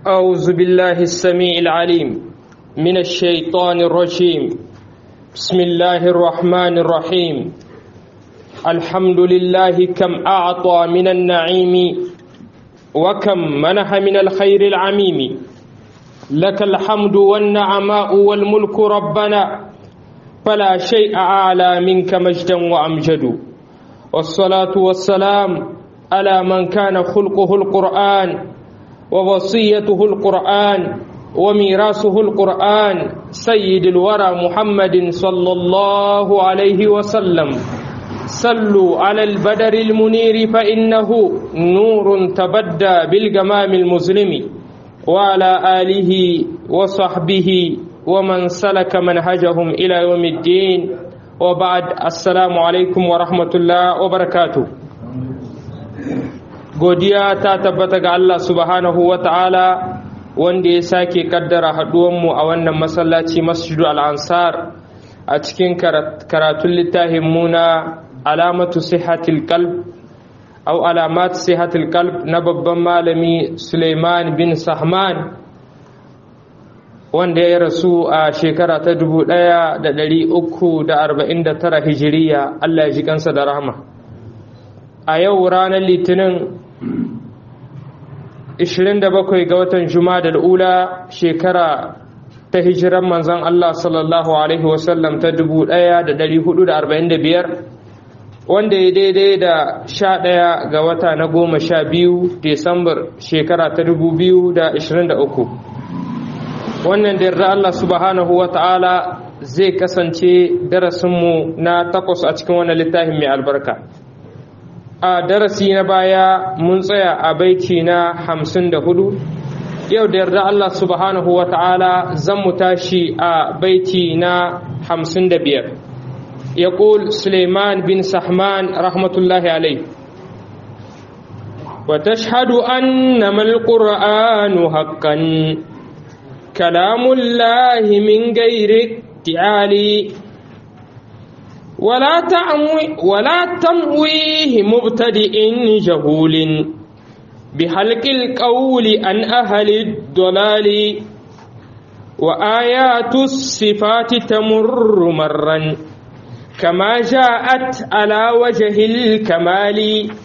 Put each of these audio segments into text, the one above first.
أعوذ بالله السميع العليم من الشيطان الرجيم بسم الله الرحمن الرحيم الحمد لله كم أعطى من النعيم وكم منح من الخير العميم لك الحمد والنعماء والملك ربنا فلا شيء أعلى منك مجدا وأمجد والصلاة والسلام على من كان خلقه القرآن ووصيته القرآن وميراثه القرآن سيد الورى محمد صلى الله عليه وسلم صلوا على البدر المنير فإنه نور تبدى بالجمام المظلم وعلى آله وصحبه ومن سلك منهجهم إلى يوم الدين وبعد السلام عليكم ورحمة الله وبركاته godiya ta tabbata ga Allah subhanahu wa ta'ala wanda ya sake kaddara haɗuwanmu a wannan masallaci masjidu al'ansar a cikin karatun littafin muna alamatu sihatil qalb au alamat sihatil qalb na babban malami Suleiman bin Sahman wanda ya rasu a shekara ta 1349 hijiriya Allah ya ji kansa da rahama a yau ranar litinin 27 ga watan Jumada ula shekara ta hijiran manzon Allah sallallahu alaihi wasallam ta 1445 wanda ya daidai da 11 ga wata na goma sha biyu Desambar shekara ta 2023 wannan da yarda Allah subhanahu wa ta'ala zai kasance darasinmu na takwas a cikin wannan littafin mai albarka a darasi na baya mun tsaya a baiti na hamsin da hudu yau da yarda Allah subhanahu wa ta'ala zan mu tashi a baiti na hamsin da biyar ya Suleiman bin Sahman rahmatullahi alai wa tashhadu annama alqur'anu haqqan kalamullahi min ghairi ti'ali ولا تعمي ولا تمويه مبتدئ جهول بحلق القول عن أهل الضلال وآيات الصفات تمر مرا كما جاءت على وجه الكمال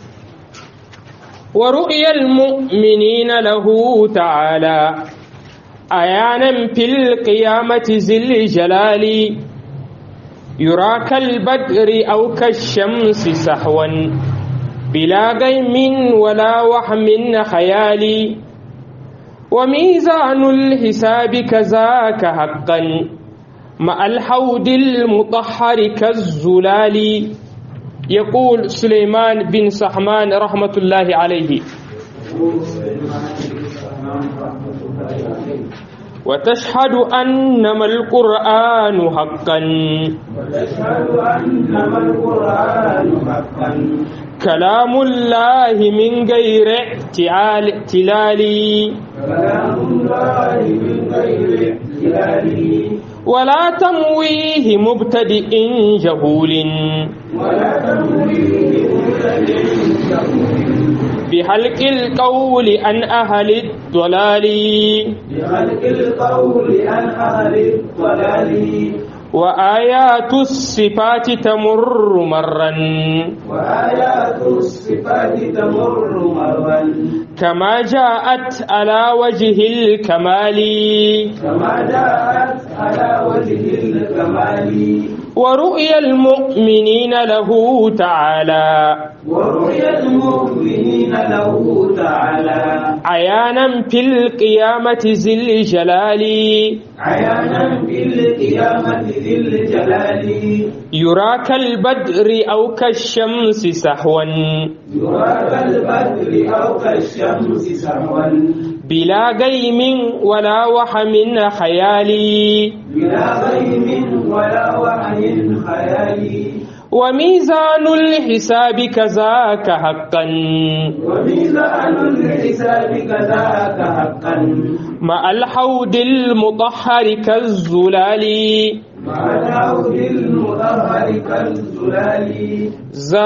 ورؤيا المؤمنين له تعالى أيانا في القيامة ذي الجلال يرى كالبدر أو كالشمس سحوا بلا غيم ولا وهم خيال وميزان الحساب كذاك حقا مع الحوض المطهر كالزلال يقول سليمان بن سحمان رحمة الله عليه وتشهد أنما القرآن حقا وتشهد أنما القرآن حقا كلام الله من غير اعتلال كلام الله من غير اعتلال ولا تمويه مبتدئ جهول ولا تمويه مبتدئ جهول بحلق القول عن أهل الضلال بخلق القول عن أهل الضلال وآيات الصفات تمر مرا وآيات الصفات تمر مرا كما جاءت على وجه الكمال كما جاءت على وجه الكمال ورؤيا المؤمنين له تعالى ورؤيا المؤمنين له تعالى عيانا في القيامة ذي الجلال عيانا في القيامة ذي الجلال يرى كالبدر أو كالشمس سحوا يرى كالبدر أو كالشمس سحوا بلا غيم ولا وهم خيال بلا غيم ولا وحي خيالي وميزان الحساب كذاك حقا وميزان الحساب كذاك حقا مع الحوض المطهر كالزلال مع العود المطهر كالزلال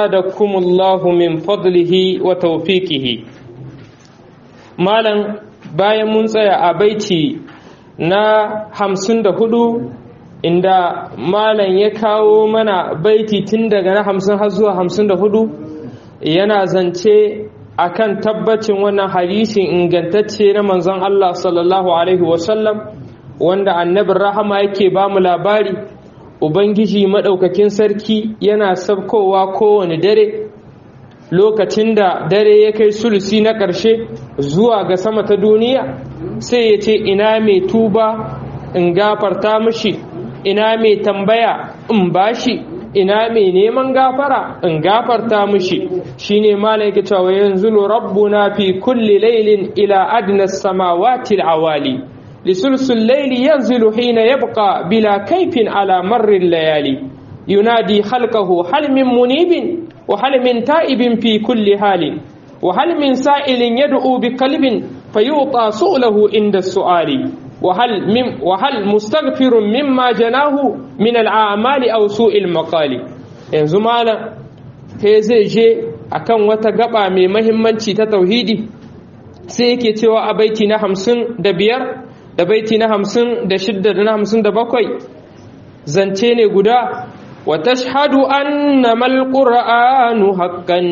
زادكم الله من فضله وتوفيقه مالا bayan mun tsaya a baiti na hamsin da hudu inda malam ya kawo mana baiti tun daga na hamsin har zuwa hamsin da hudu yana zance akan tabbacin wannan hadisin ingantacce na manzon Allah sallallahu alaihi wasallam wanda annabin rahama yake ba mu labari ubangiji maɗaukakin sarki yana sabkowa kowane dare lokacin da dare ya kai sulusi na ƙarshe zuwa ga sama ta duniya sai ya ce ina mai tuba in gafarta mishi ina mai tambaya in bashi ina mai neman gafara in gafarta mishi shine malaika cewa yanzu rabbuna fi kulli laylin ila adna samawati alawali lisulsul layli yanzilu hina yabqa bila kaifin ala marri layali yunadi khalqahu hal min munibin wa hal min ta'ibin fi kulli halin wa hal min sa'ilin yad'u bi qalbin fayuta su'lahu inda su'ali وهل مم وهل مستغفر مما جناه من الأعمال أو سوء المقال yanzu malam sai zai je akan wata gaba mai mahimmanci ta tauhidi sai yake cewa a baiti na hamsin da biyar da baiti na hamsin da shidda da na hamsin da bakwai zance ne guda wa tashhadu annama alqur'anu haqqan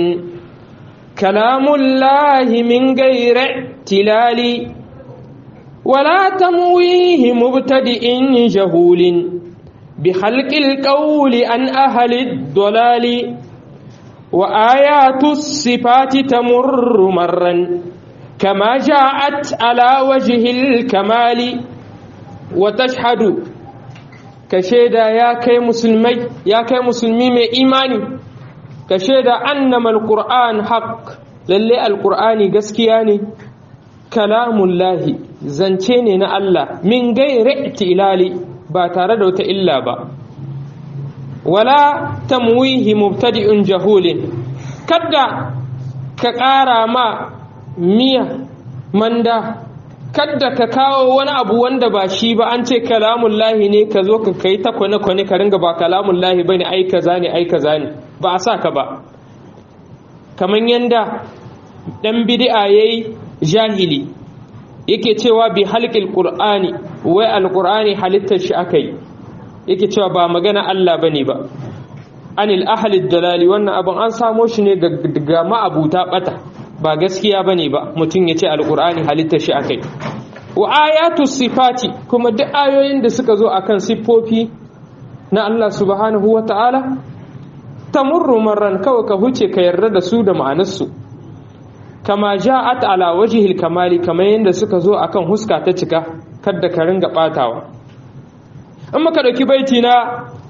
kalamullahi min ghairi tilali ولا تمويه مبتدئ جهول بخلق القول عن أهل الضلال وآيات الصفات تمر مرا كما جاءت على وجه الكمال وتشهد كشيدا يا كي مسلمي يا كي مسلمي من إيماني كشيدا أنما القرآن حق للي القرآن قسكياني kalamullahi zance ne na Allah min gairi tilali ba tare da wata illa ba wala tamwihi mubtadi'un jahulin kadda ka ƙara ma miya manda kadda ka kawo wani abu wanda ba shi ba an ce kalamullahi ne ka zo ka kai ta kwane-kwane ka ringa ba kalamullahi ba ne ai kaza ne ai kaza ne ba a sa ka ba kamar yanda ɗan bidi'a ya yi jahili yake cewa bi halƙil ƙur'ani wai alƙur'ani halittar shi aka yi yake cewa ba magana Allah ba ne ba anil ahalid dalali wannan abin an samo shi ne ga ma'abuta ɓata ba gaskiya ba ne ba mutum ya ce alƙur'ani halittar shi aka yi wa ayatu sifati kuma duk ayoyin da suka zo akan siffofi na Allah subhanahu wa ta'ala tamurru marran kawai ka huce ka yarda da su da ma'anarsu kama ja'at ala wajhil kamali kamar yadda suka zo akan huska ta cika kadda ka ringa batawa in muka dauki baiti na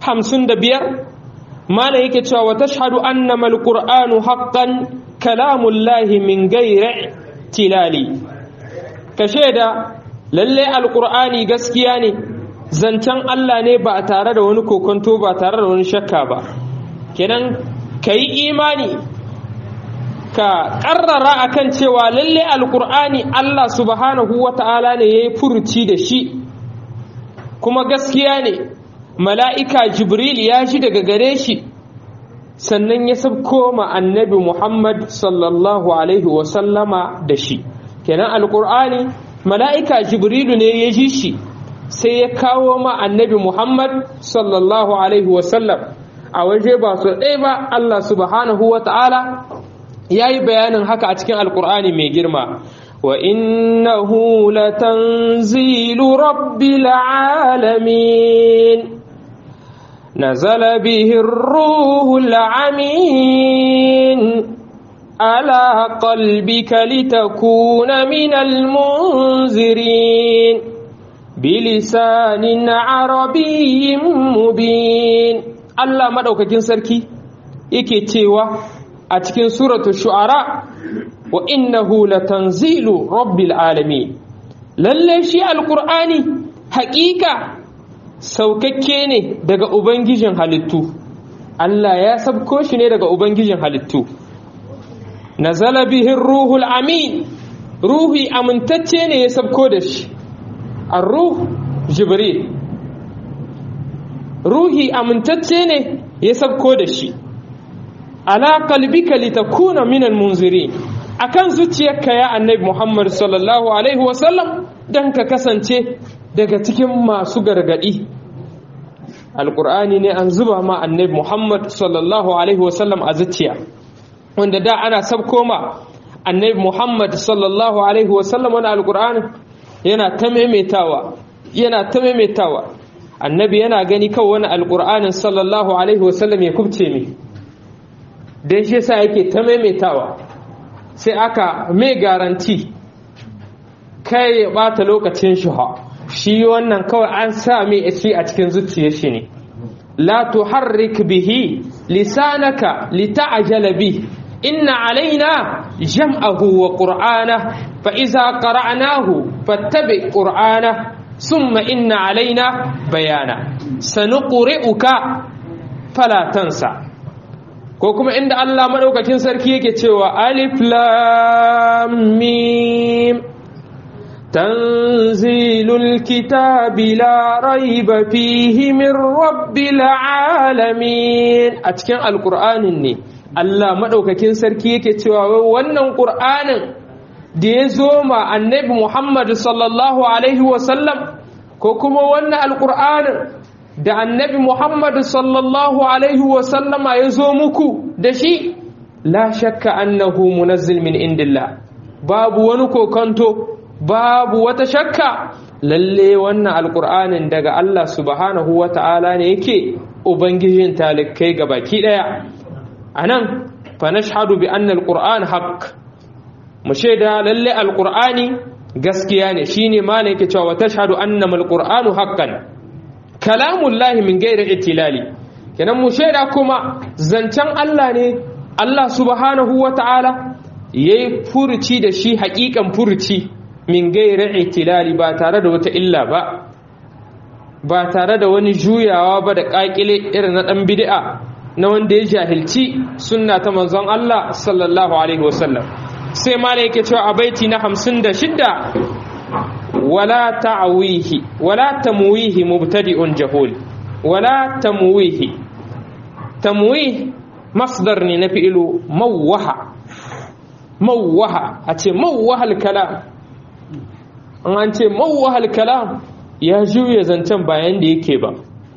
55 mala yake cewa wa tashhadu annama alqur'anu haqqan kalamullahi min ghairi tilali ka shaida lalle alqur'ani gaskiya ne zancen Allah ne ba tare da wani kokonto ba tare da wani shakka ba kenan kai imani ka ƙarrara akan cewa lalle alƙur'ani Allah subhanahu wa ta'ala ne ya yi furuci da shi kuma gaskiya ne mala'ika jibril ya ji daga gare shi sannan ya sabko ma annabi muhammad sallallahu alaihi wasallama da shi kenan alƙur'ani mala'ika jibrilu ne ya ji shi sai ya kawo ma annabi muhammad sallallahu alaihi wasallam a waje ba su ɗaya ba Allah subhanahu wa ta'ala ya yi bayanin haka a cikin alkur'ani mai girma wa innahu latanzilu rabbil alamin nazala bihi ruhul amin ala qalbika litakuna minal munzirin bilisanin arabiyyin mubin Allah madaukakin sarki yake cewa a cikin suratul shu'ara wa innahu latanzilu rabbil alamin lalle shi alqur'ani haƙiƙa saukakke ne daga ubangijin halittu Allah ya sabko shi ne daga ubangijin halittu nazala bihi ruhul amin ruhi amintacce ne ya sabko da shi ar-ruh jibril ruhi amintacce ne ya sabko da shi ala qalbika litakuna minal munzirin akan zuciyarka ya annabi Muhammad sallallahu alaihi wasallam dan ka kasance daga cikin masu gargadi alqur'ani ne an zuba ma annabi Muhammad sallallahu alaihi wasallam a zuciya wanda da ana sabko ma annabi Muhammad sallallahu alaihi wasallam wani alqur'ani yana ta maimaitawa yana ta maimaitawa annabi yana gani kawai wani alqur'anin sallallahu alaihi wasallam ya kubce mi dan shi yasa yake ta maimaitawa sai aka mai garanti kai ya bata lokacin shi ha shi wannan kawai an sa mai shi a cikin zuciyar shi ne la tuharrik bihi lisanaka lita'jala bi inna alaina jam'ahu wa qur'ana fa iza qara'nahu fattabi qur'ana summa inna alaina bayana sanuqri'uka fala tansa ko kuma inda Allah madaukakin sarki yake cewa alif lam mim tanzilul kitabi la raiba fihi min rabbil alamin a cikin alqur'anin ne Allah madaukakin sarki yake cewa wannan qur'anin da ya zo ma annabi Muhammad sallallahu alaihi wasallam ko kuma wannan alqur'anin da annabi Muhammad sallallahu Alaihi wasallama ya zo muku da shi, la shakka annahu munazzil min indillah babu wani kokonto, babu wata shakka lalle wannan alƙur'anin daga Allah subhanahu wa ta'ala ne yake Ubangijin talikai ga baki ɗaya. A nan, fa nashhadu bi anna alƙur'an haqq mu shaida lalle alƙur'ani gaskiya ne shine ma ne yake cewa tashhadu annama alƙur'anu haqqan kalamun lahi min gairar itilali kenan mu shaida kuma zancen Allah ne Allah subhanahu wa ta'ala ya yi furuci da shi haƙiƙan furuci min gairar itilali ba tare da wata illa ba ba tare da wani juyawa ba da ƙaƙile irin na ɗan bid'a na wanda ya jahilci sunna ta manzon Allah sallallahu alaihi wasallam sai ma ne yake cewa a baiti na hamsin da shidda ولا تعويه ولا تمويه مبتدئ جهول ولا تمويه تمويه مصدر نفعل موه موه أتي موه الكلام an ce mawahal kalam ya juya zancen bayan da yake ba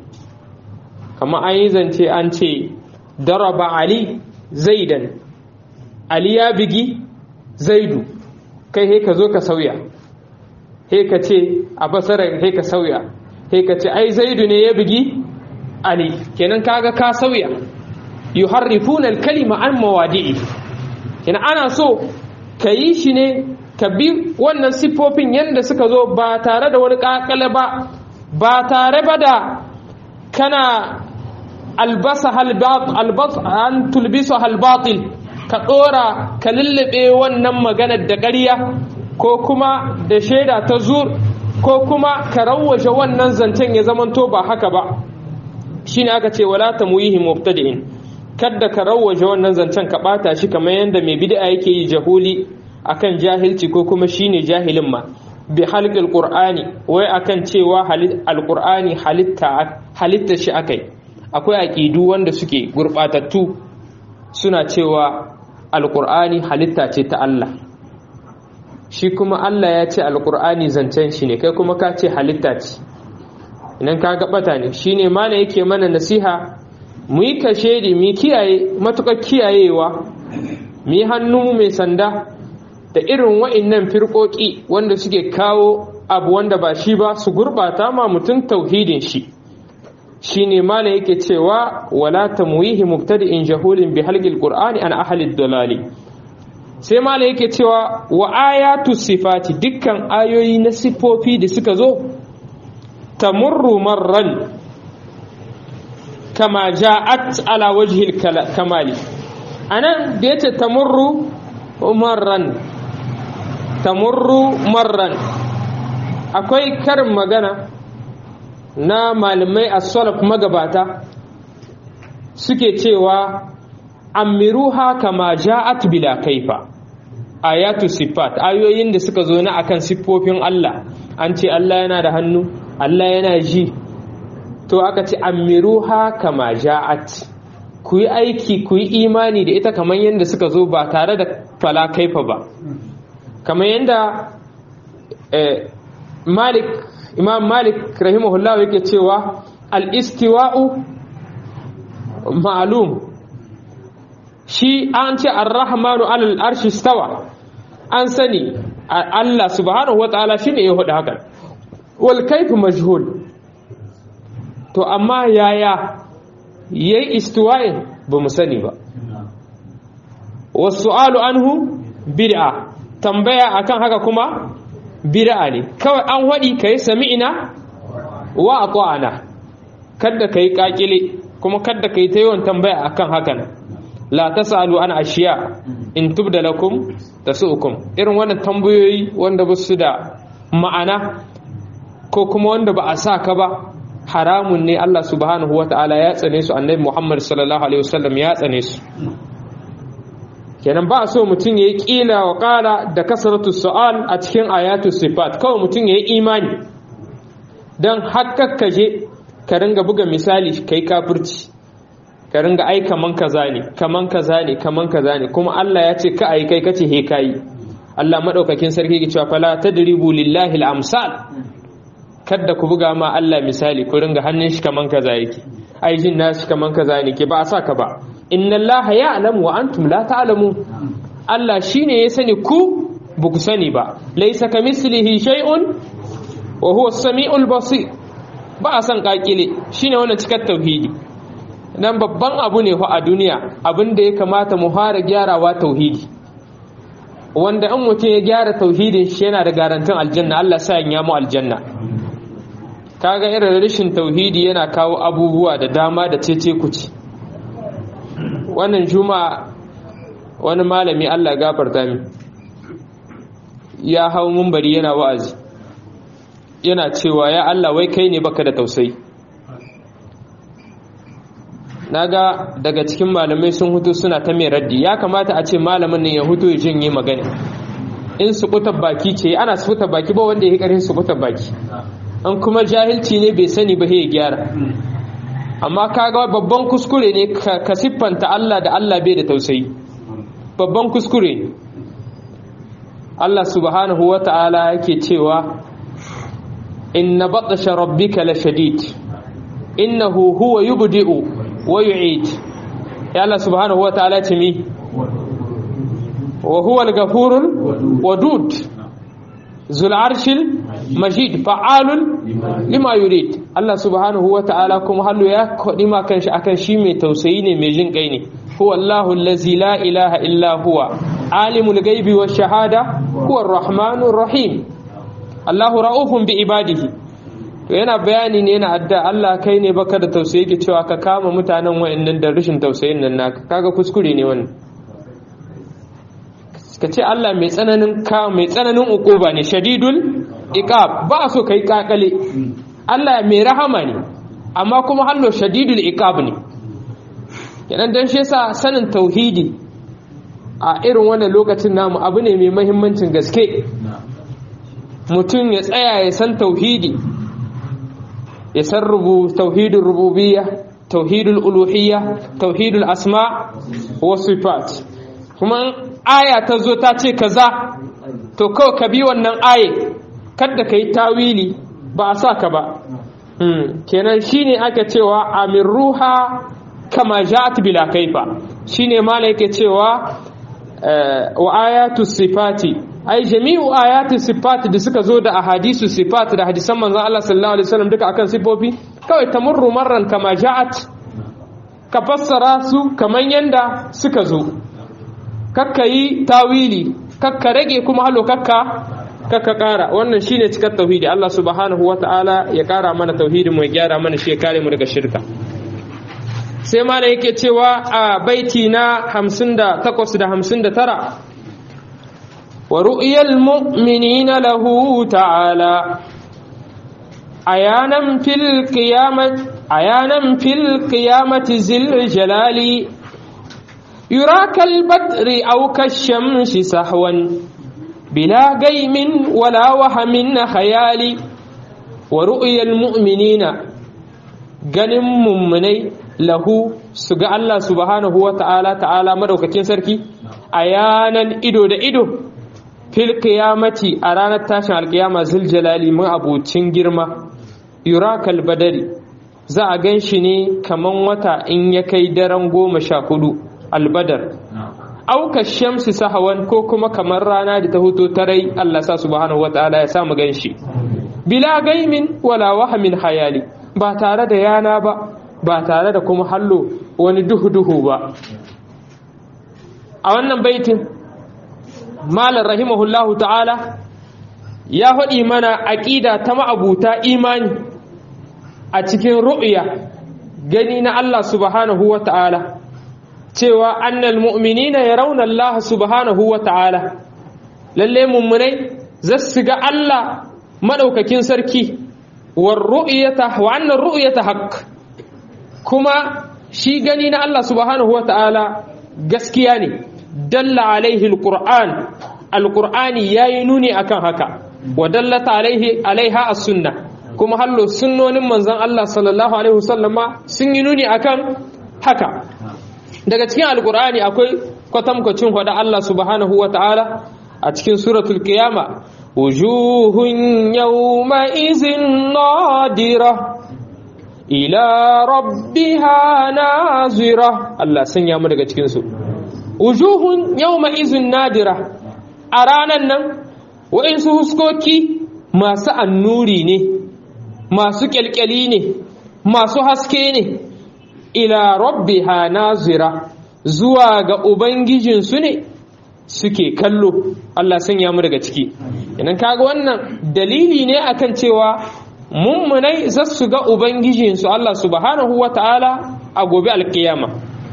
kama an yi zance an ce daraba ali zaidan ali ya bigi zaidu kai he ka zo ka sauya he ka ce a basarar he ka sauya he ka ce ai zaidu ne ya bugi ali kenan kaga ka sauya yuharrifuna al-kalima an mawadi'i kenan ana so ka yi shi ne ka bi wannan siffofin yadda suka zo ba tare da wani kakale ba ba tare ba da kana albasa halbat an tulbisa halbatil ka dora ka lullube wannan maganar da ƙarya ko kuma da shaida ta zur ko kuma ka rawwaje wannan zancen ya zamanto ba haka ba shine aka ce wala tamwihi mubtadi'in kadda ka rawwaje wannan zancen ka bata shi kamar yanda mai bid'a yake yi jahuli akan jahilci ko kuma shine jahilin ma bi halqil qur'ani wai akan cewa alqur'ani halitta halitta shi akai akwai aqidu wanda suke gurbatattu suna cewa alqur'ani halitta ce ta Allah shi kuma Allah ya ce alkur'ani zancen shi ne kai kuma ka ce halitta ce idan ka gabata ne shi ne mana yake mana nasiha mu yi kashedi mu kiyaye matuƙar kiyayewa mu yi hannu mai sanda da irin wa'innan firƙoƙi wanda suke kawo abu wanda ba shi ba su gurɓata ma mutum tauhidin shi shi ne mana yake cewa wala tamwihi mubtadi'in jahulin bi halqil qur'ani an ahli dalali sai mala yake cewa wa ayatu sifati dukkan ayoyi na sifofi da suka zo tamurru marran kama ja'at ala wajhil kamali anan da yace tamurru marran tamurru marran akwai karin magana na malamai as-salaf magabata suke cewa amiruha kama ja'at bila kaifa ayatu sifat ayoyin da suka zo na akan siffofin Allah an ce Allah yana da hannu Allah yana ji to aka ce amiruha kama ja'at ku yi aiki ku yi imani da ita kamar yadda suka zo ba tare da fala kaifa ba kamar yadda malik imam malik rahimahullah yake cewa al-istiwa'u ma'lum shi an ce ar-rahmanu alal arshi stawa an sani Allah subhanahu wa ta'ala shine ya hudu hakan wal kaifu majhul to amma yaya yayi istiwa'in ba mu sani ba wasu'alu anhu bid'a tambaya akan haka kuma bid'a ne kawai an wadi kai sami'ina wa ata'ana kada kai kakile kuma kada kai ta yawan tambaya akan hakan la tasalu an ashiya in tubda lakum tasukum irin wannan tambayoyi wanda ba su da ma'ana ko kuma wanda ba a sa ka ba haramun ne Allah subhanahu wata'ala ya tsane su annabi Muhammad sallallahu alaihi wasallam ya tsane su kenan ba so mutum ya yi ƙila wa ƙala da kasaratu su'al a cikin ayatu sifat kawai mutum ya yi imani don je ka ringa buga misali kai kafirci ka ringa ai kaman kaza ne kaman kaza ne kaman kaza ne kuma Allah ya ce ka ai kai kace he kai Allah madaukakin sarki ke cewa fala tadribu lillahi al-amsal kada ku buga ma Allah misali ku ringa hannun shi kaman kaza yake ai jin nashi kaman kaza ne ke ba a saka ba inna Allah ya'lamu wa antum la ta'lamu Allah shine ya sani ku ba ku sani ba laysa kamislihi shay'un wa huwa as-sami'ul basir ba a san kakile shine wannan cikar tauhidi nan babban abu ne fa a duniya abin da ya kamata mu fara gyarawa tauhidi wanda in mutum ya gyara tauhidin shi yana da garantin aljanna Allah sa ya mu aljanna kaga irin rashin tauhidi yana kawo abubuwa da dama da cece kuci wannan juma'a wani malami Allah gafarta min ya hau mumbari yana wa'azi yana cewa ya Allah wai kai ne baka da tausayi naga daga cikin malamai sun hutu suna ta mai raddi ya kamata a ce malamin nan ya hutu ya janye magana in su baki ce ana su baki ba wanda ya karin su baki an kuma jahilci ne bai sani ba ya gyara amma kaga babban kuskure ne ka siffanta Allah da Allah bai da tausayi babban kuskure ne Allah subhanahu wa ta'ala yake cewa inna batsha rabbika la shadid innahu huwa yubdi'u wa yu'id ya Allah subhanahu wa ta'ala ce mi wa huwa al-ghafurul wadud zul arshil majid fa'alun lima yurid Allah subhanahu wa ta'ala kuma hallo ya kodi ma kanshi akan shi mai tausayi ne mai jin kai ne huwa Allahu allazi la ilaha illa huwa alimul ghaibi wash shahada huwa ar-rahmanur rahim Allahu ra'ufun bi ibadihi to yana bayani ne yana adda Allah kai ne baka da tausayi ke cewa ka kama mutanen wayannan da rashin tausayin nan naka kaga kuskure ne wannan ka ce Allah mai tsananin ka mai tsananin ukuba ne shadidul iqab ba so kai kakale Allah mai rahama ne amma kuma hallo shadidul iqab ne kenan dan shi yasa sanin tauhidi a irin wannan lokacin namu abu ne mai muhimmancin gaske mutum ya tsaya ya san tauhidi ya san rubu tauhidul rububiyya tauhidul uluhiyya tauhidul asma wa sifat kuma aya ta zo ta ce kaza to kawai ka bi wannan aye kada ka yi tawili ba a sa ka ba kenan shine aka cewa amin ruha kama ja'at bila kaifa shine mala yake cewa wa ayatu sifati ai jami'u ayatu sifati da suka zo da ahadisu sifati da hadisan manzon Allah sallallahu alaihi wasallam duka akan sifofi kawai tamurru marran kama ja'at ka fassara su kaman yanda suka zo kakka yi tawili kakka rage kuma halo kakka kakka kara wannan shine cikar tauhidi Allah subhanahu wata'ala ya kara mana tauhidin mu ya gyara mana shi ya kare mu daga shirka sai mana yake cewa a baiti na 58 da 59 wa ru'yal mu'minina lahu ta'ala ayanan fil qiyamati ayanan fil qiyamati zil jalali يرى كالبدر أو كالشمس سهوا بلا قيم ولا وهم خيال ورؤيا المؤمنين ganin mummunai lahu su ga Allah subhanahu wa ta'ala ta'ala madaukakin sarki a yanan ido da ido fil qiyamati a ranar tashin alkiyama zul jalali mun abocin girma yurakal badari za a gan shi ne kaman wata in ya kai daren goma sha hudu albadar auka shamsi sahawan ko kuma kamar rana da ta huto tarai Allah sa subhanahu wa ta'ala ya samu gan shi bila gaimin wala wahamin hayali ba tare da yana ba ba tare da kuma hallo wani duhu-duhu ba a wannan baitin malar rahimahullahu ta'ala ya faɗi mana aƙida ta ma'abuta imani a cikin ru'ya gani na Allah subhanahu wa ta'ala cewa annal mu'minina yarawna Allah subhanahu wa ta'ala lalle mummunai zasu ga Allah madaukakin sarki war ru'yata wa annar ru'yata haqq kuma shi gani na Allah subhanahu wa ta'ala gaskiya ne dalla alaihi alquran alqur'ani yayi nuni akan haka wa dallata alaihi alaiha as-sunna kuma hallo sunnonin manzon Allah sallallahu alaihi wasallama sun yi nuni akan haka daga cikin alqur'ani akwai kwatankwacin hada Allah subhanahu wa ta'ala a cikin suratul qiyama wujuhun yawma izin nadira ila rabbiha nazira Allah sanya mu daga cikin su wujuhun yawma izin nadira a ranan nan wa'insu huskoki masu annuri ne masu kyalkyali ne masu haske ne ila rabbiha nazira zuwa ga ubangijinsu ne suke kallo Allah sanya mu daga ciki idan kaga wannan dalili ne akan cewa mummunai za su ga ubangijinsu Allah subhanahu wata'ala a gobe alkiyama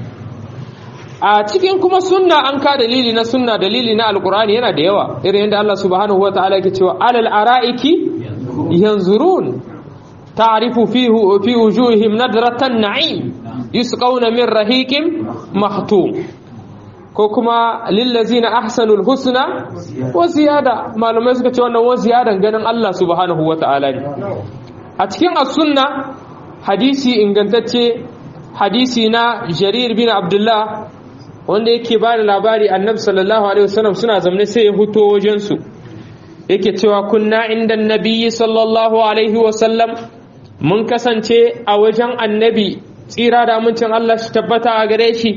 a cikin kuma sunna an ka dalili na sunna dalili na alkur'ani yana da yawa irin yadda Allah subhanahu wata'ala yake cewa alal ara'iki yanzurun ta'rifu fihi fi wujuhihim nadratan na'im yusqawna min rahiqin mahtum ko kuma lillazina ahsanul husna wa ziyada malamai suka ce wannan wa ziyadan ganin Allah subhanahu wata'ala ne a cikin as-sunna hadisi ingantacce hadisi na Jarir bin Abdullah wanda yake ba da labari annabi sallallahu alaihi wasallam suna zamne sai ya huto wajen su yake cewa kunna inda nabiyyi sallallahu alaihi wasallam mun kasance a wajen annabi tsira da amincin Allah shi tabbata a gare shi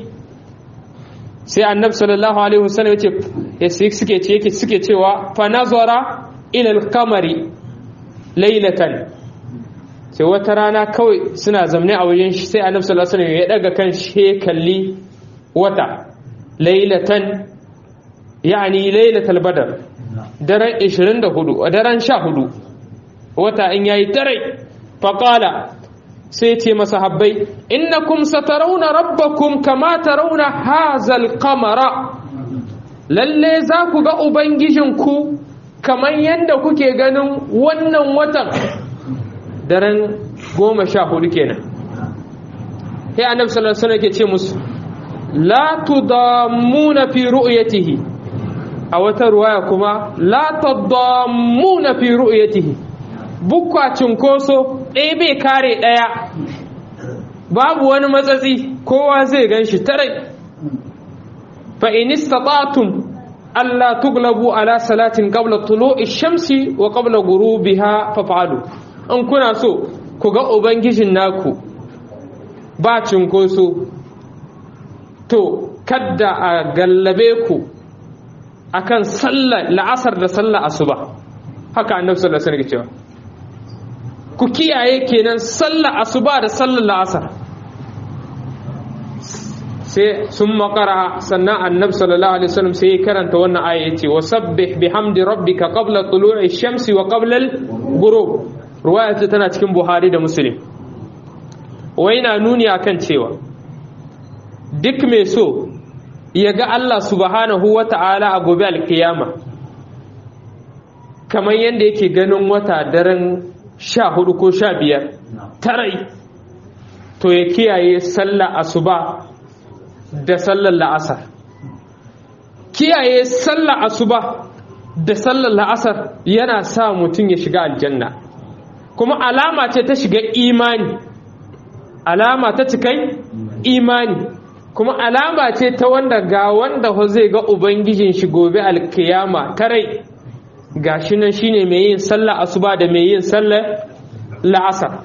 sai annabi sallallahu alaihi wasallam yace suke ce yake suke cewa fa nazara ila al-qamari laylatan sai wata rana kawai suna zamne a wajen shi sai annabi sallallahu alaihi wasallam ya daga kan shi kalli wata laylatan yani laylatul badr daren 24 daren 14 wata in yayi tare fa qala sai ce masahabbai innakum satarawna rabbakum kama tarawna hazal qamara lalle za ku ga ubangijinku kamar yadda kuke ganin wannan watan daren goma sha hudu kenan sai annabi sallallahu alaihi wasallam ke ce musu la tudammuna fi ru'yatihi a wata ruwaya kuma la tudammuna fi ru'yatihi bukwa cinkoso ɗaya bai kare ɗaya babu wani matsatsi kowa zai gan shi tare fa in istata'tum alla tuglabu ala salatin qabla tulu'i shamsi wa qabla ghurubiha faf'alu in kuna so ku ga ubangijin naku ba cinkoso to kadda a gallabe ku akan sallar la'asar da sallar asuba haka annabi sallallahu alaihi wasallam cewa ku kiyaye kenan sallar asuba da sallar la'asar sai sun makara sannan annabi sallallahu alaihi wasallam sai ya karanta wannan aya yace wa sabbih bihamdi rabbika qabla tulu'i shamsi wa qabla al-ghurub ruwaya ce tana cikin buhari da muslim wai na nuni akan cewa duk mai so ya ga Allah subhanahu wa ta'ala a gobe alkiyama kamar yadda yake ganin wata daren sha hudu ko sha biyar tarai to ya kiyaye sallar asuba da sallar la'asar kiyaye sallar asuba da sallar la'asar yana sa mutum ya shiga aljanna kuma alama ce ta shiga imani alama ta cikai imani kuma alama ce ta wanda ga wanda ho zai ga ubangijin shi gobe alkiyama karai gashi nan shine mai yin sallah asuba da mai yin sallah la'asar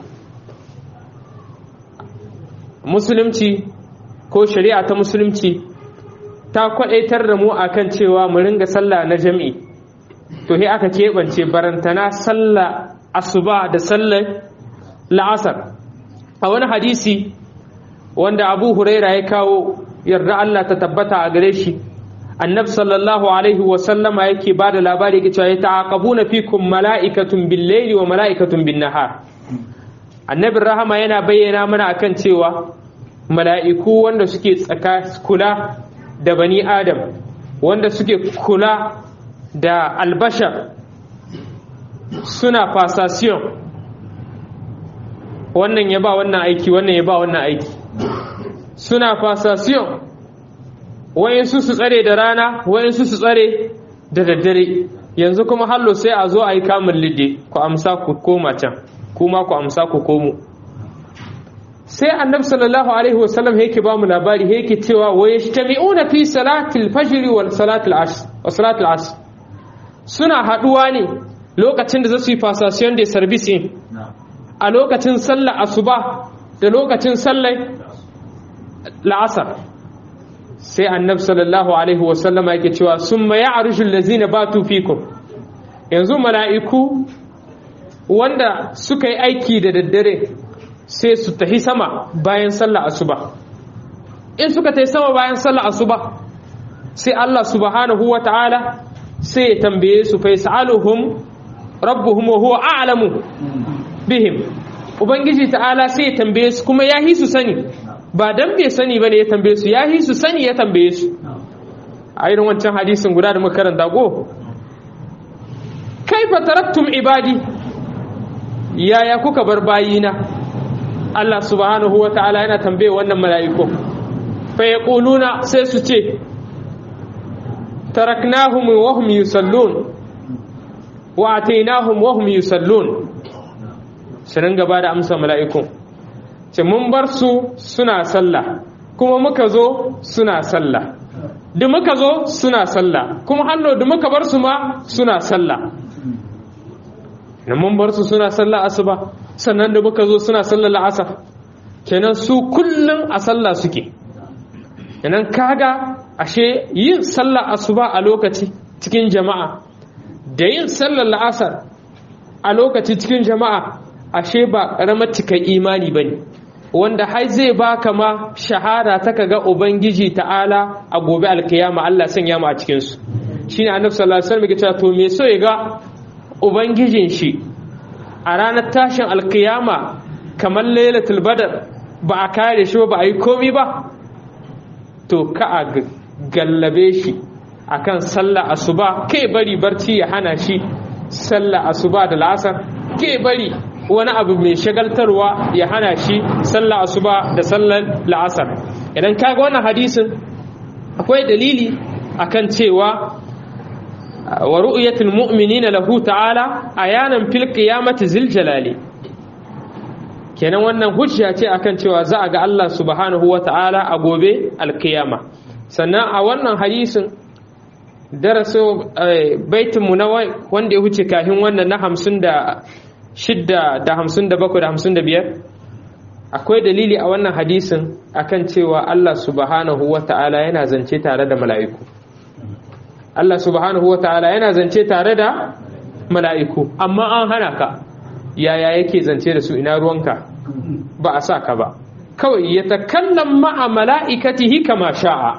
musulunci ko shari'a ta musulunci ta kwadaitar da mu akan cewa mu ringa sallah na jami'i to he aka keɓance barantana sallah asuba da sallar la'asar a wani hadisi wanda abu huraira ya kawo yarda Allah ta tabbata a gare shi annabi sallallahu alaihi wa sallama yake ba da labari yake cewa yata'aqabuna fikum mala'ikatun bil-layli wa mala'ikatun bin-nahar annabin rahama yana bayyana mana akan cewa mala'iku wanda suke tsaka kula da bani adam wanda suke kula da albashar suna fasasiyon wannan ya ba wannan aiki wannan ya ba wannan aiki suna fasasiyon wayansu su tsare da rana wayansu su tsare da daddare yanzu kuma hallo sai a zo a yi kamun lidde ku amsa ku koma can kuma ku amsa ku komo sai annabi sallallahu alaihi wasallam yake ba mu labari yake cewa wa yajtami'una fi salatil fajr wal salatil asr wa salatil asr suna haduwa ne lokacin da za su yi fasasiyon da service in a lokacin sallar asuba da lokacin sallar la'asar sai annabi sallallahu alaihi wasallama yake cewa summa ya'rushu allazina batu fikum yanzu mala'iku wanda suka yi aiki da daddare sai su tahi sama bayan sallar asuba in suka tahi sama bayan sallar asuba sai Allah subhanahu wa ta'ala sai ya tambaye su fa yas'aluhum rabbuhum wa huwa a'lamu bihim ubangiji ta'ala sai ya tambaye su kuma ya hi su sani ba dan bai sani bane ya tambaye su ya hi su sani ya tambaye su a irin wancan hadisin guda da muka karanta go kaifa taraktum ibadi yaya kuka bar bayina Allah subhanahu wa ta'ala yana tambaye wannan mala'iku fa yaquluna sai su ce taraknahum wa hum yusallun wa atainahum wa hum yusallun su ringa ba da amsa mala'ikun ce mun bar su suna sallah kuma muka zo suna sallah da muka zo suna sallah kuma hallo da muka bar su ma suna sallah na mun bar su suna sallah asuba sannan da muka zo suna sallah la'asar kenan su kullum a sallah suke kenan kaga ashe yin sallah asuba a lokaci cikin jama'a da yin sallar la'asar a lokaci cikin jama'a ashe ba ƙaramar cika imani ba ne wanda har zai baka ma shahada ta kaga ubangiji ta'ala a gobe alkiyama Allah sanya mu a cikin su shine annabi sallallahu alaihi wasallam ya ce to me so ya ga ubangijin shi a ranar tashin alkiyama kamar lailatul badar ba a kare shi ba a yi komi ba to ka a gallabe shi akan sallah asuba kai bari barci ya hana shi sallah asuba da la'asar ke bari wani abu mai shagaltarwa ya hana shi sallah asuba da sallar la'asar idan kaga wannan hadisin akwai dalili akan cewa wa ru'yatul mu'minina lahu ta'ala ayanan fil qiyamati zil jalali kenan wannan hujja ce akan cewa za a ga Allah subhanahu wa ta'ala a gobe alkiyama sannan a wannan hadisin daraso baitinmu na wanda ya huce kafin wannan na hamsin da shidda da hamsin da bakwai da hamsin da biyar akwai dalili a wannan hadisin akan cewa Allah subhanahu wa ta'ala yana zance tare da mala'iku Allah subhanahu wa ta'ala yana zance tare da mala'iku amma an hana ka yaya yake zance da su ina ruwanka ba a sa ka ba kawai ya takallan ma'a mala'ikatihi kama sha'a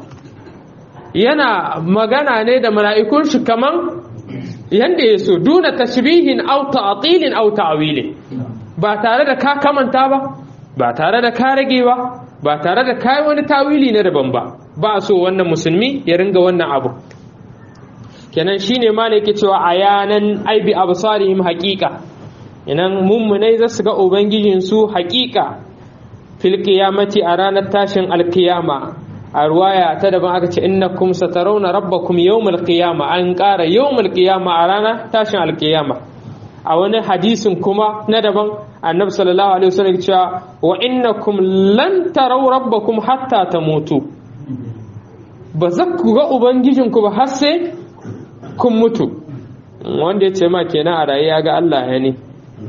yana magana ne da mala'ikun shi kaman yanda ya so duna tashbihin au ta'atilin au ta'awilin ba tare da ka kamanta ba ba tare da ka rage ba ba tare da kai wani tawili na daban ba ba so wannan musulmi ya ringa wannan abu kenan shine ma ne yake cewa ayanan aibi absarihim haqiqa inan mummunai za su ga ubangijin su haqiqa fil qiyamati a ranar tashin alkiyama a ruwaya ta daban aka ce innakum satarawna rabbakum yawmal qiyama an ƙara yawmal qiyama a ranar tashin alkiyama a wani hadisin kuma na daban annabi sallallahu alaihi wasallam cewa wa innakum lan taraw rabbakum hatta tamutu ba za ku ga ubangijinku ba har sai kun mutu wanda ya ce ma kenan a raye ya ga Allah ya ne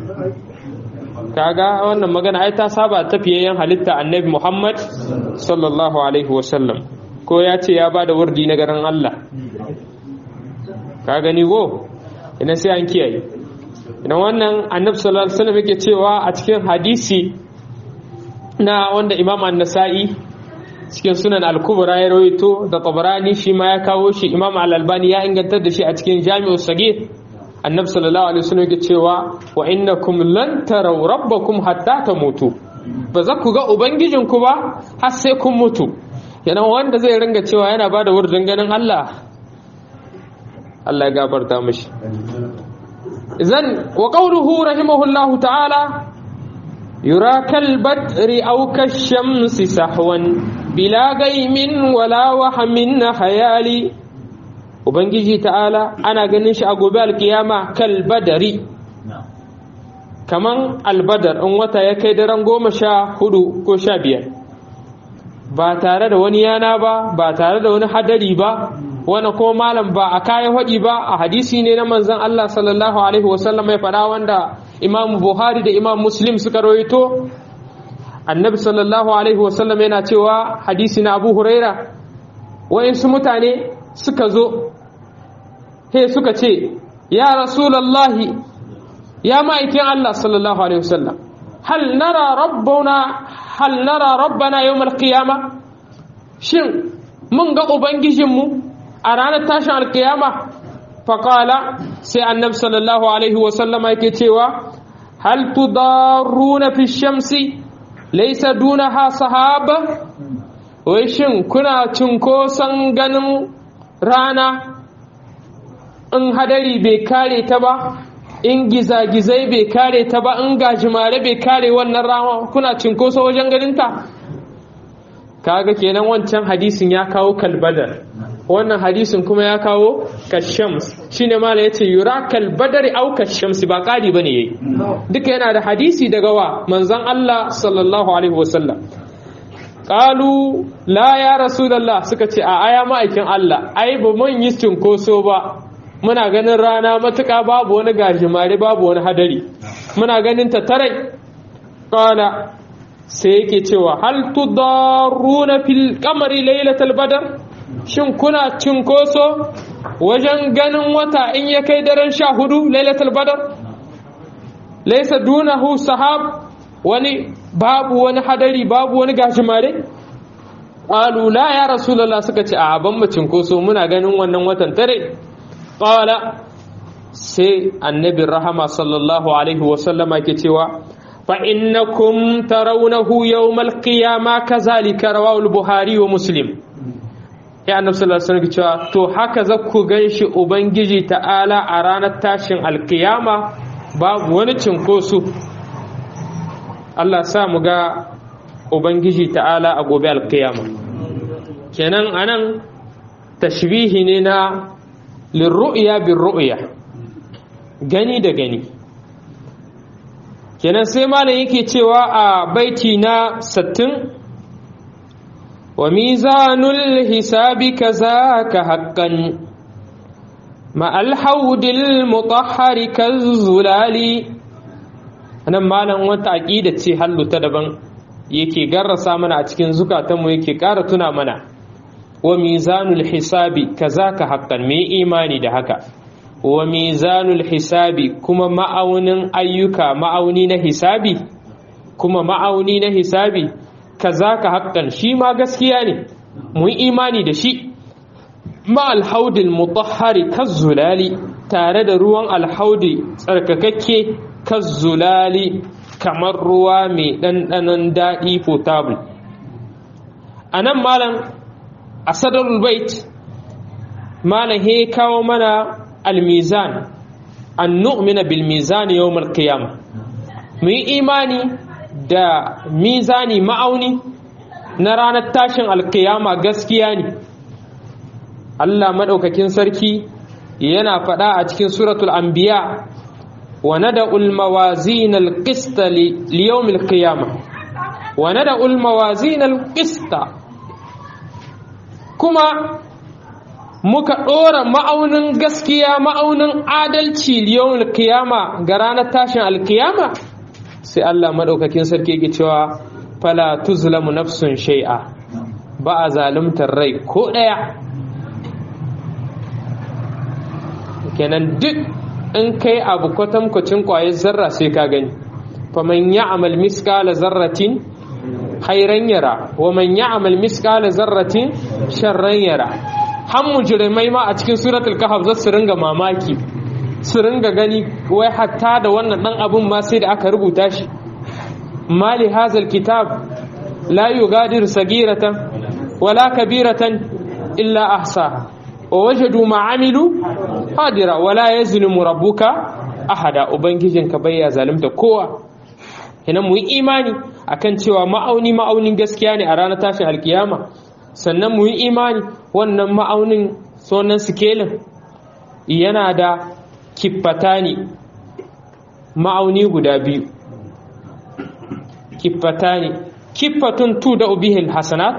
kaga wannan magana ai ta saba tafiyayyen halitta annabi Muhammad sallallahu alaihi wasallam ko ya ce ya bada wurdi na garin Allah ka gani go idan sai an kiyaye idan wannan annabi sallallahu alaihi wasallam yake cewa a cikin hadisi na wanda Imam An-Nasa'i cikin sunan al-kubra ya rawaito da Tabarani shi ma ya kawo shi Imam Al-Albani ya ingantar da shi a cikin Jami'u Sagir annabi sallallahu alaihi wasallam yake cewa wa innakum lan taraw rabbakum hatta tamutu ba za ku ga ubangijinku ba har sai kun mutu yana wanda zai ringa cewa yana bada wurin ganin Allah Allah ya gafarta mishi idan wa qawluhu rahimahullahu ta'ala yura kal badri aw kashamsi sahwan bila gaimin wala wahamin hayali ubangiji ta'ala ana ganin shi a gobe alkiyama kal badari kaman albadar in wata ya kai daren goma sha hudu ko sha biyar ba tare da wani yana ba ba tare da wani hadari ba wani ko malam ba a kayan haɗi ba a hadisi ne na manzan Allah sallallahu alaihi wasallam ya faɗa wanda imam buhari da imam muslim suka rawaito annabi sallallahu alaihi wasallam yana cewa hadisi na abu huraira wa'insu mutane suka zo he suka ce ya rasulallahi ya ma'aikin Allah sallallahu alaihi wasallam hal nara rabbuna hal nara rabbana yawmal qiyama shin mun ga ubangijinmu a ranar tashin alkiyama faqala sai annabi sallallahu alaihi wasallama yake cewa hal tudarruna fi shamsi laysa dunaha sahaba wai shin kuna cinkoson ganin rana in hadari bai kare ta ba in gizagizai bai kare ta ba in gajimare bai kare wannan rama kuna cinkoso wajen ganinta kaga kenan wancan hadisin ya kawo kalbadar wannan hadisin kuma ya kawo kashams shine mala yace yura kalbadari au kashams ba kari bane yayi duka yana da hadisi daga wa manzon Allah sallallahu alaihi wasallam qalu la ya rasulullah suka ce a aya ma'aikin Allah ai ba mun yi cinkoso ba muna ganin rana matuƙa babu wani gajimare babu wani hadari muna ganin ta tarai qala sai yake cewa hal tudarruna fil qamari laylatal badr shin kuna cinkoso wajen ganin wata in ya kai daren sha hudu lailatul badr laysa dunahu sahab wani babu wani hadari babu wani gashimare qalu la ya rasulullah suka ce a ban mu cinkoso muna ganin wannan watan tare qala sai annabi rahama sallallahu alaihi wasallama ke cewa fa innakum tarawnahu yawmal qiyamah kazalika rawahu al-buhari wa muslim ya annabi sallallahu alaihi wasallam cewa to haka za ku ganshi ubangiji ta'ala a ranar tashin alkiyama babu wani cinkoso Allah sa mu ga ubangiji ta'ala a gobe alkiyama kenan anan tashbihi ne na lirru'ya bin ru'ya gani da gani kenan sai malam yake cewa a baiti na 60 وميزان الحساب كذاك حقا مع الحوض المطهر كالزلال nan malam wata aqida ce hallu ta daban yake garrasa mana a cikin zukatanmu yake ƙara tuna mana wa mizanul hisabi kazaka haqqan me imani da haka wa mizanul hisabi kuma ma'aunin ayyuka ma'auni na hisabi kuma ma'auni na hisabi kaza ka haƙƙan shi ma gaskiya ne mu yi imani da shi ma alhaudin mutahari kazzulali tare da ruwan alhaudi tsarkakakke kazzulali kamar ruwa mai ɗanɗanon daɗi potable a nan malam a sadarul bait malam he kawo mana almizan an nu'mina bil mizan yawmal qiyamah mu yi imani da mizani ma'auni na ranar tashin alkiyama gaskiya ne Allah maɗaukakin sarki yana faɗa a cikin suratul anbiya wa nada'ul mawazin al-qist li yawm al-qiyamah wa nada'ul mawazin al-qist kuma muka ɗora ma'aunin gaskiya ma'aunin adalci liyawul kiyama ga ranar tashin alkiyama sai Allah maɗaukakin sarki ke cewa fala tuzlamu nafsun shai'a ba a zalimtar rai ko ɗaya kenan duk in kai abu kwatankwacin ƙwayar zarra sai ka gani faman ya'mal miskala zarratin khairan yara wa man ya'mal miskala zarratin sharran yara har mujrimai ma a cikin suratul kahf za su ringa mamaki su ringa gani wai hatta da wannan dan abun ma sai da aka rubuta shi mali hazal kitab la yughadiru sagiratan wala kabiratan illa ahsa wa wajadu ma amilu hadira wala yazlimu rabbuka ahada ubangijinka bai ya zalunta kowa kenan mu yi imani akan cewa ma'auni ma'aunin gaskiya ne a ranar tashin alkiyama sannan mu yi imani wannan ma'aunin sonan sikelin yana da kiffata ne ma'auni guda biyu kiffata ne kiffatun tu da ubihil hasanat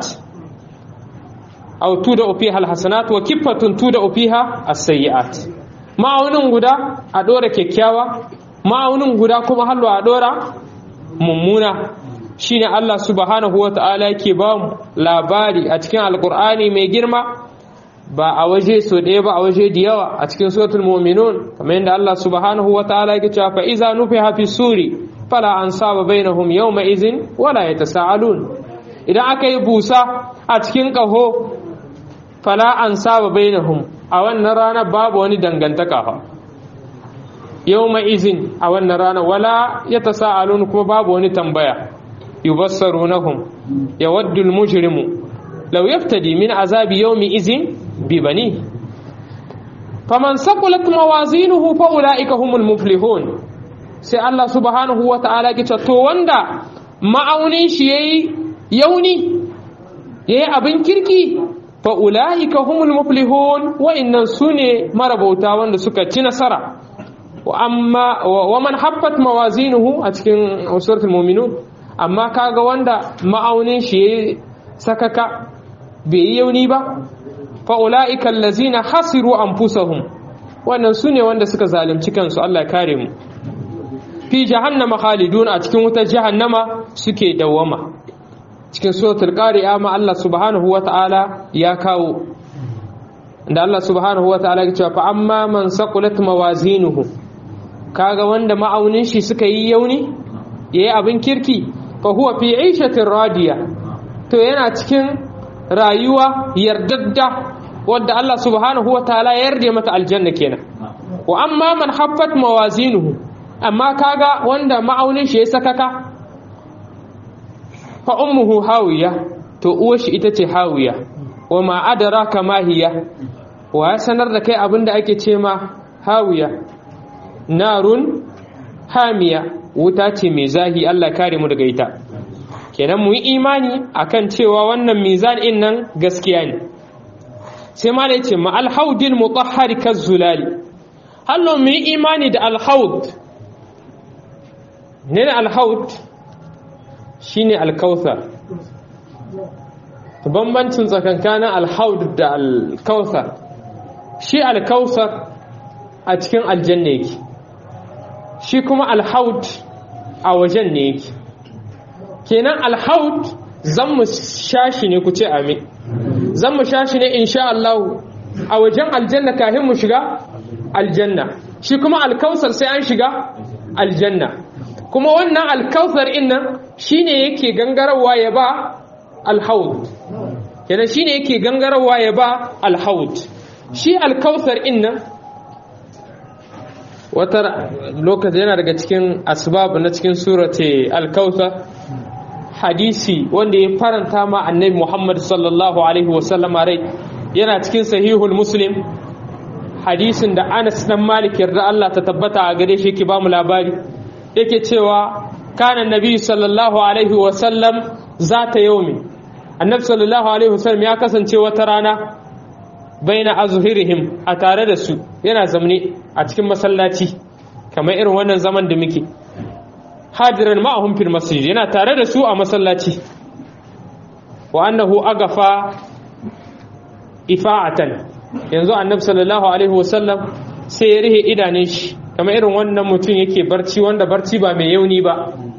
au tu da ubihal hasanat wa kiffatun tu da ubiha as-sayyi'at ma'aunin guda a dora kyakkyawa ma'aunin guda kuma hallo a dora mummuna shine Allah subhanahu wa ta'ala yake ba mu labari a cikin alkur'ani mai girma ba a waje so ɗaya ba a waje da yawa a cikin suratul mu'minun kamar yadda Allah subhanahu wa ta'ala yake cewa fa iza nufiha fi suri fala ansaba bainahum yawma izin wala yatasaalun idan aka yi busa a cikin ƙaho fala ansaba bainahum a wannan rana babu wani dangantaka fa yawma izin a wannan rana wala yatasaalun kuma babu wani tambaya yubassarunahum yawaddu al-mujrimu law yaftadi min azabi yawmi izin bi bani faman saqulat mawazinuhu fa ulaika humul muflihun sai Allah subhanahu wa ta'ala ya ce to wanda ma'aunin shi yayi yauni yayi abin kirki fa ulaika humul muflihun wa innan sune marabauta wanda suka ci nasara wa amma wa man haffat mawazinuhu a cikin suratul mu'minun amma kaga wanda ma'aunin shi ya sakaka bai yi yauni ba fa'ula'ika allazina hasiru anfusahum wannan su ne wanda suka zalunci kansu Allah kare mu fi jahannama khalidun a cikin wutar jahannama suke dawwama cikin suratul qari'a ma Allah subhanahu wata'ala ya kawo da Allah subhanahu wata'ala ya ce fa amma man saqulat mawazinuhu kaga wanda ma'aunin shi suka yi yauni yayi abin kirki fahuwa fi aishatin radiya to yana cikin rayuwa yardadda wadda Allah subhanahu wa ta'ala ya yarda mata aljanna kenan wa amma man haffat mawazinuhu amma kaga wanda ma'aunin shi ya sakaka fa ummuhu hawiya to uwar shi ita ce hawiya wa ma adraka ma hiya wa ya sanar da kai abinda ake ce ma hawiya narun hamiya wuta ce mai zahi Allah kare mu daga ita kenan mu yi imani akan cewa wannan mizan din nan gaskiya ne sai ma da yace ma alhaudil mutahhari kazzulali hallo mu yi imani da alhaud ne alhaud shine alkauthar bambancin tsakankanin alhaud da alkauthar shi alkauthar a cikin aljanna yake shi kuma alhaut a wajen ne yake kenan alhaut zan mu shashi ne ku ce amin zan mu shashi ne insha Allah a wajen aljanna kafin mu shiga aljanna shi kuma alkausar sai an shiga aljanna kuma wannan alkausar innan shine yake gangarawa ya ba alhaut kenan shine yake gangarawa ya ba alhaut shi alkausar innan wata lokaci yana daga cikin asbab na cikin surate alkautar hadisi wanda ya faranta ma annabi muhammad sallallahu alaihi wasallama rai yana cikin sahihul muslim hadisin da anas dan malik yarda Allah ta tabbata a gare shi yake ba mu labari yake cewa kana nabi sallallahu alaihi wasallam zata yaumi annabi sallallahu alaihi wasallam ya kasance wata rana baina azhirihim a tare da su yana zamne a cikin masallaci kamar irin wannan zaman da muke hadiran ma'ahum fil masjid yana tare da su a masallaci wa annahu agafa ifa'atan yanzu annabi sallallahu alaihi wasallam sai ya rihe idanun shi kamar irin wannan mutum yake barci wanda barci ba mai yauni ba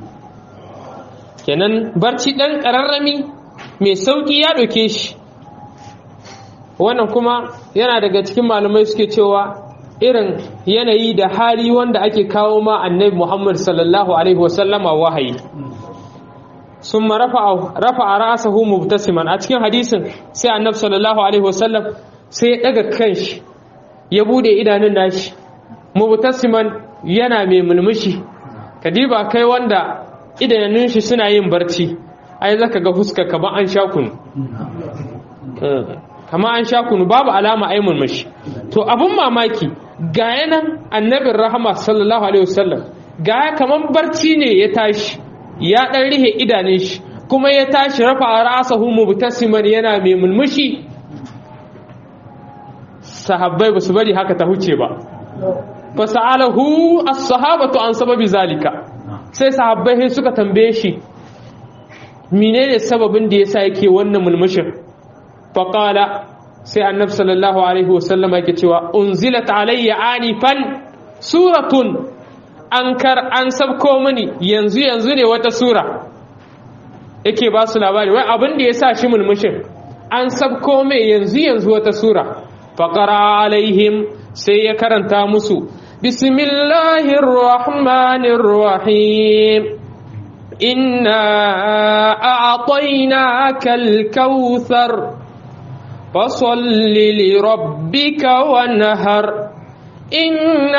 kenan barci dan kararrami mai sauki ya ɗauke shi wannan kuma yana daga cikin malamai suke cewa irin yanayi da hali wanda ake kawo ma annabi Muhammad sallallahu alaihi wasallama wahayi sun rafa a ra'asahu mubtasiman a cikin hadisin sai annabi sallallahu alaihi wasallam sai ya daga kanshi ya bude idanun nashi mubtasiman yana mai mulmushi kadiba kai wanda idanun shi suna yin barci ai zaka ga fuska kamar an sha kunu kamar an sha kunu babu alama ai mulmushi to abun mamaki ga yanan annabin rahama sallallahu alaihi wasallam ga kaman barci ne ya tashi ya dan rihe idanun shi kuma ya tashi rafa ra'sahu mubtasiman yana mai mulmushi sahabbai basu bari haka ta huce ba fasalahu as-sahabatu an sababi zalika sai sahabbai sai suka tambaye shi menene sababin da yasa yake wannan mulmushin faqala sai annab sallallahu alaihi wasallam yake cewa unzilat alayya anifan suratun an kar an sabko mini yanzu yanzu ne wata sura yake ba su labari wai abin da ya sa shi mulmushin an sabko mai yanzu yanzu wata sura faqara alaihim sai ya karanta musu bismillahir rahmanir rahim inna a'tainakal kautsar فصل لربك وانهر إن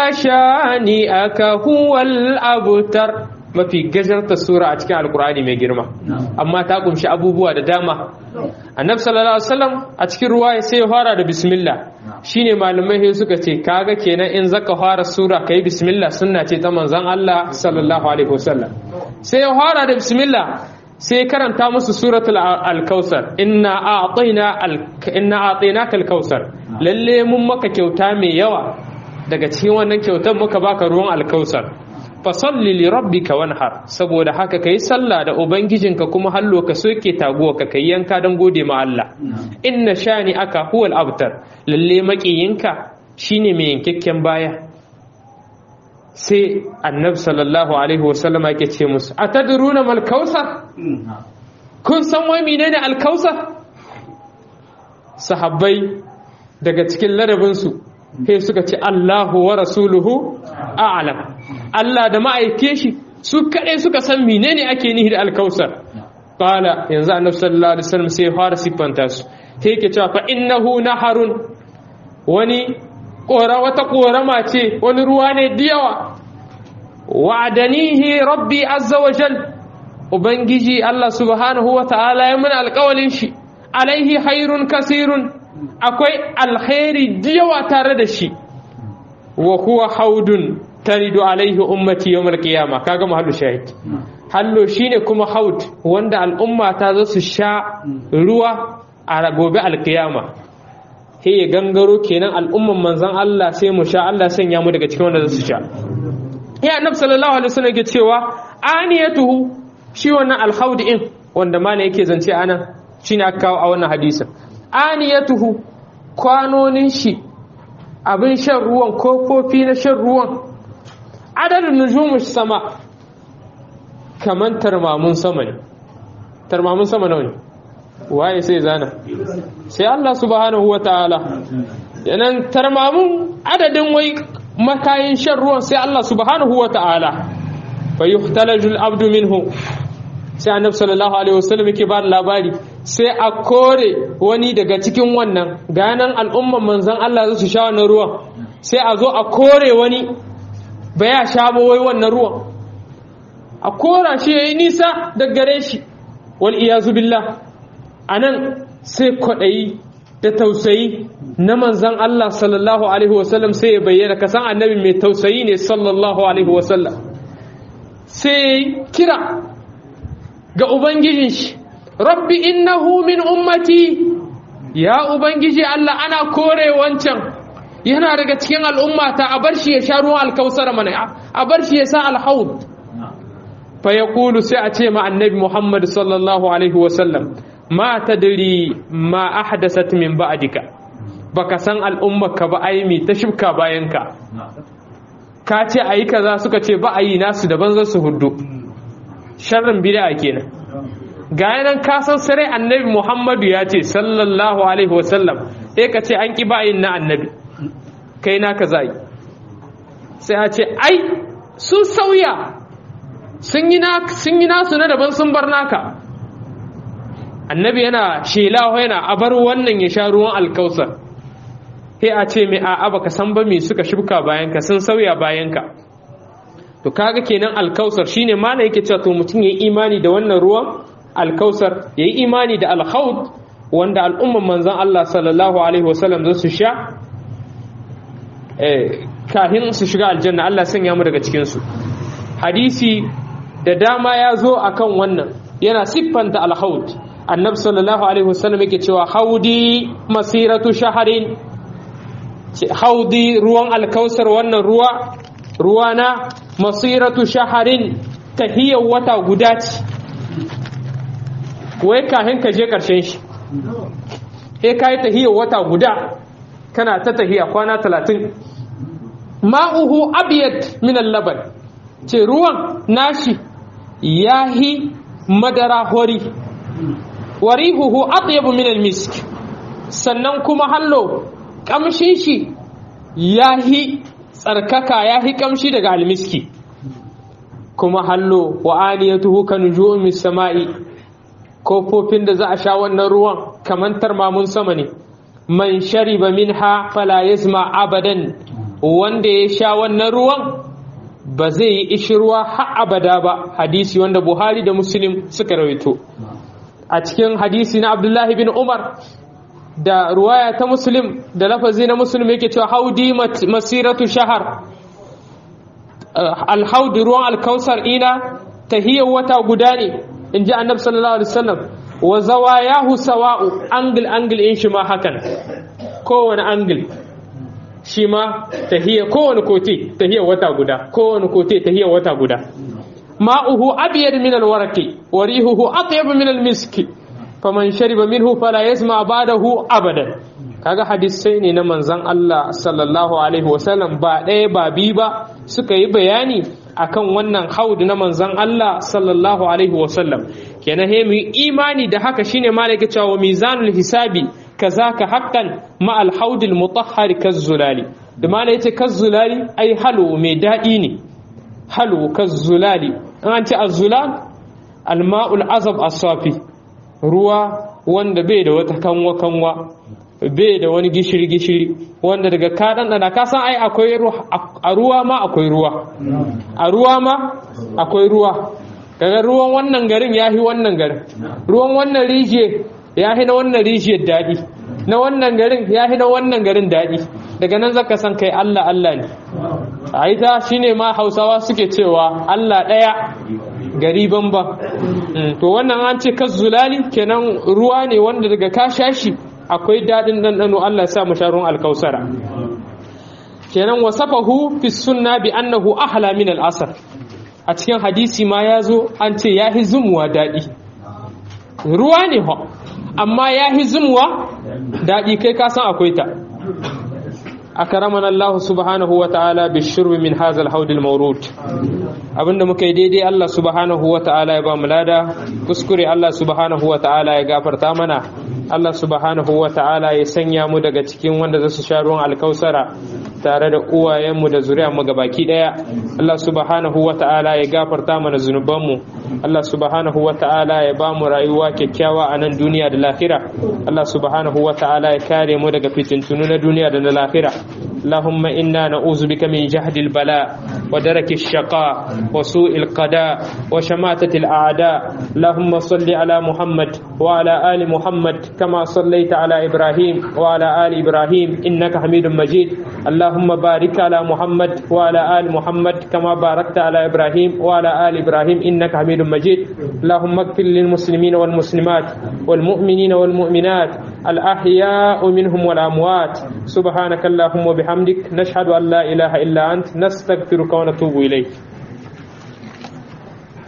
شانئك هو الأبتر mafi gajarta sura a cikin alkur'ani mai girma amma ta kunshi abubuwa da dama annabi sallallahu alaihi wasallam a cikin ruwaya sai ya fara da bismillah shine malamai sai suka ce kaga kenan in zaka fara sura kai bismillah sunna ce ta manzon Allah sallallahu alaihi wasallam sai ya fara da bismillah sai karanta musu suratul al-kausar inna a'tayna inna a'tainaka al-kausar lalle mun maka kyauta mai yawa daga cikin wannan kyautar muka baka ruwan al-kausar fa salli li rabbika wanhar saboda haka kai sallah da ubangijinka kuma hallo ka soke taguwa ka kai yanka dan gode ma Allah inna shani aka huwal abtar lalle makiyinka shine mai yankakken baya sai annabi sallallahu alaihi wasallama yake ce musu atadruna mal kausar kun san wai menene al kausar sahabbai daga cikin ladabinsu sai suka ce Allahu wa rasuluhu a'lam Allah da ma'aike shi su kaɗai suka san menene ake nihi da alkausar qala yanzu annabi sallallahu alaihi wasallam sai fara siffanta su sai yake cewa fa innahu naharun wani ƙora wata ƙorama ce wani ruwa ne da yawa wa'adanihi rabbi azza wa jal ubangiji Allah subhanahu wa ta'ala ya mun alƙawalin shi alaihi hairun kasirun akwai alkhairi da yawa tare da shi wa huwa haudun taridu alaihi ummati yawmal qiyama kaga mahallu shahid hallo shine kuma haud wanda al'umma ta zo su sha ruwa a gobe alqiyama he ya gangaro kenan al'umman manzon Allah sai mu sha Allah sanya mu daga cikin wanda za su sha ya annabi sallallahu alaihi wasallam yake cewa aniyatuhu shi wannan alhaud in wanda mana yake zance anan shine aka kawo a wannan hadisin aniyatuhu kwanonin shi abin shan ruwan kofofi na shan ruwan adadin nujumun sama kaman tarmamun sama ne tarmamun sama nawa ne waye sai zana sai Allah subhanahu wa ta'ala yanan tarmamun adadin wai makayin shan ruwan sai Allah subhanahu wa ta'ala fa yuhtalaju al-abdu minhu sai annabi sallallahu alaihi wasallam yake ba labari sai a kore wani daga cikin wannan ganan al'umman manzon Allah za su sha wannan ruwan sai a zo a kore wani ba ya sha ba wai wannan ruwan a kora shi yayi nisa da gare shi wal iyazu billah anan sai kwadayi da tausayi na manzon Allah sallallahu alaihi wasallam sai ya bayyana kasan annabi mai tausayi ne sallallahu alaihi wasallam sai kira ga ubangijin shi rabbi innahu min ummati ya ubangiji Allah ana kore wancan yana daga cikin al'umma ta a bar shi ya sha ruwan alkausar mana a bar shi ya sa alhaud fa yaqulu sai a ce ma annabi Muhammad sallallahu alaihi wasallam ma tadri ma ahdasat min ba'dika baka san al'ummarka ba aimi ta shibka bayanka ka ce ayi kaza suka ce ba ayi nasu daban za su huddu sharrin bid'a kenan ga yanan ka san sare annabi Muhammadu ya ce sallallahu alaihi wasallam sai ka ce an ki ba yin na annabi kai na kaza yi sai a ce ai sun sauya sun yi nasu na daban sun bar naka annabi yana shelawa yana a bar wannan ya sha ruwan alkausar sai a ce mai a'a baka san ba me suka shibka bayanka sun sauya bayanka to kaga kenan alkausar shine mana yake cewa to mutum yayi imani da wannan ruwan alkausar yayi imani da alhaud wanda al'umman manzon Allah sallallahu alaihi wasallam za su sha eh kafin su shiga aljanna Allah sanya mu daga cikin su hadisi da dama ya zo akan wannan yana siffanta alhaud annabi sallallahu alaihi wasallam yake cewa haudi masiratu shaharin haudi ruwan alkausar wannan ruwa ruwana masiratu shaharin tahiyar wata guda ce wai kahin ka je karshen shi he ka yi tahiyar wata guda kana ta tahiya kwana talatin ma'uhu abiyat min laban ce ruwan nashi yahi madara hori warihuhu atyabu min almisk sannan kuma hallo kamshin shi yahi tsarkaka yahi kamshi daga almiski kuma hallo wa aniyatuhu kan nujumin sama'i kofofin da za a sha wannan ruwan kaman tarmamun sama ne man shariba minha fala yasma abadan wanda ya sha wannan ruwan ba zai yi ishirwa har abada ba hadisi wanda buhari da muslim suka rawaito a cikin hadisi na abdullahi bin umar da ruwaya ta muslim da lafazi na muslim yake cewa haudi masiratu shahar alhaudi ruwan alkausar ina tahiyar wata guda ne in ji annabi sallallahu alaihi wasallam wa zawayahu sawa'u angle angle in shi ma hakan kowane angle shi ma tahiyya kowane kote tahiyya wata guda kowane kote tahiyya wata guda ma'uhu abyad min alwaraqi wa rihuhu atyab min almiski faman shariba minhu fala yasma ba'dahu abadan kaga hadisai ne na manzon Allah sallallahu alaihi wasallam ba ɗaya ba bi ba suka yi bayani akan wannan haud na manzon Allah sallallahu alaihi wasallam kenan he mu imani da haka shine malaka cewa mizanul hisabi kazaka haqqan ma al haudil mutahhar kazzulali da mala yace kazzulali ai halu mai dadi ne halu kazzulali an ce azzulal al ma'ul azab as-safi ruwa wanda bai da wata kanwa kanwa bai da wani gishiri gishiri wanda daga ka ɗanɗana ka san ai akwai a ruwa ma akwai ruwa a ruwa ma akwai ruwa daga ruwan wannan garin ya fi wannan garin ruwan wannan rijiyar ya fi na wannan rijiyar daɗi na wannan garin ya fi na wannan garin daɗi daga nan zaka san kai Allah Allah ne a ita shine ma hausawa suke cewa Allah ɗaya gari banban to wannan an ce kazzulali kenan ruwa ne wanda daga ka sha shi akwai daɗin ɗanɗano Allah sa masharun alkausara kenan wasafahu fi sunna bi annahu ahla min al-asr a cikin hadisi ma ya zo an ce ya hi zumuwa daɗi ruwa ne ho amma ya hi zumuwa daɗi kai ka san akwai ta akaramana Allah subhanahu wa ta'ala bi shurbi min hadha al-hawd al-mawrud abinda muka yi daidai Allah subhanahu wa ta'ala ya ba mu lada kuskure Allah subhanahu wa ta'ala ya gafarta mana Allah subhanahu wa ta'ala ya sanya mu daga cikin wanda za su sha ruwan alkausara tare da uwayenmu da zuriyarmu gabaki daya Allah subhanahu wa ta'ala ya gafarta mana zunubanmu Allah subhanahu wa ta'ala ya ba mu rayuwa kyakkyawa a nan duniya da lahira Allah subhanahu wa ta'ala ya kare mu daga fitintunu na duniya da na lahira اللهم إنا نعوذ بك من جهد البلاء ودرك الشقاء وسوء القضاء وشماتة الأعداء اللهم صل على محمد وعلى آل محمد كما صليت على إبراهيم وعلى آل إبراهيم إنك حميد مجيد اللهم بارك على محمد وعلى آل محمد كما باركت على إبراهيم وعلى آل إبراهيم إنك حميد مجيد اللهم اغفر للمسلمين والمسلمات والمؤمنين والمؤمنات الأحياء منهم والأموات سبحانك اللهم وبحمدك نشهد أن لا إله إلا أنت نستغفرك ونتوب إليك